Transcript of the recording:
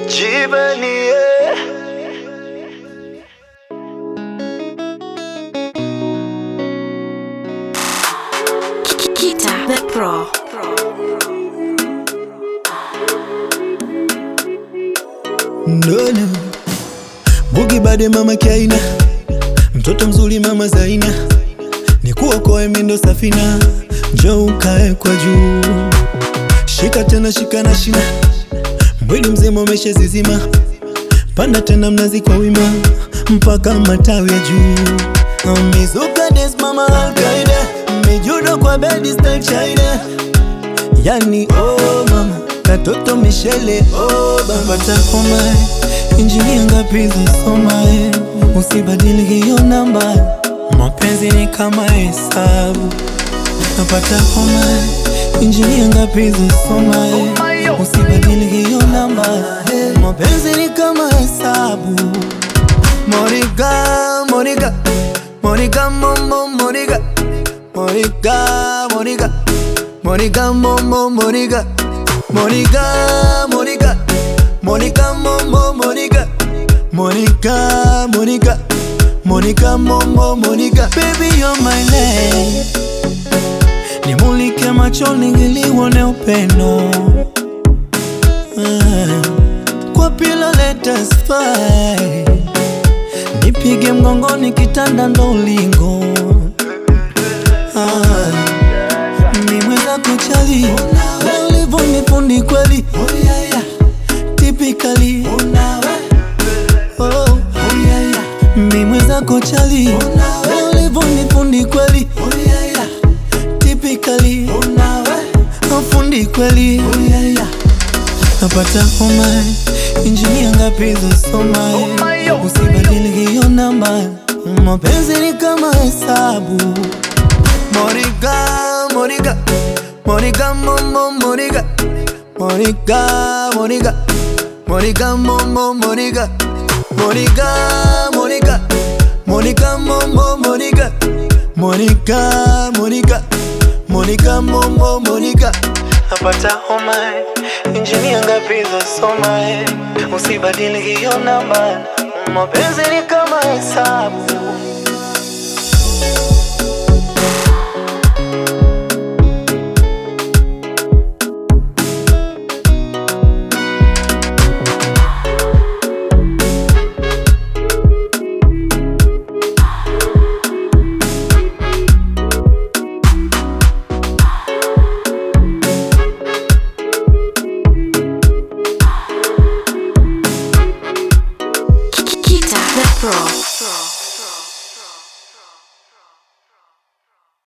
Jibanie Kita the Pro. Ndona Bugi bade mama Kiaina, mtoto mzuri mama Zaina, nikuokoe mindo safina, njoo ukae kwa juu, shika tena shika na shina, mwili mzima umeshazizima, panda tena mnazi kwa wima, mpaka matawi ya juu. Mizuka des mama Alkaida, mijudo kwa bedi style China Yani oh mama katoto Michele oh baba takoma injinia ngapi zasoma eh, usibadili hiyo namba mapenzi ni kama hesabu napata homa eh, injinia ngapi zasoma eh, usibadili hiyo namba mapenzi ni kama hesabu Monica Monica Monica Momo Monica Monica Monica Monica Momo Monica Monica Monica Monica Momo Monica Monica Monica Monica Momo Monica Baby you're my lady Nimulike machoni ili uone upendo Ah, Kwa pilo let us fight Nipige mgongoni kitanda ndo ulingo ah. Ni mweza kuchali Ulivo ni fundi kweli Typically oh. Mi mweza kuchali Ulivo ni fundi kweli Typically Fundi kweli Napata homa Injinia ngapi zasoma Usibadili hiyo namba Mapenzi ni kama hesabu Monica, Monica, Monica, Momo, Monica, Monica, Monica, Monica, Momo, Monica, Monica, Monica, Monica, Momo, Monica, Monica, Monica, Monica, Momo, Monica. Napata homa, injinia ngapi zasoma, usibadili hiyo namba, mapenzi ni kama hesabu. Kita the Pro.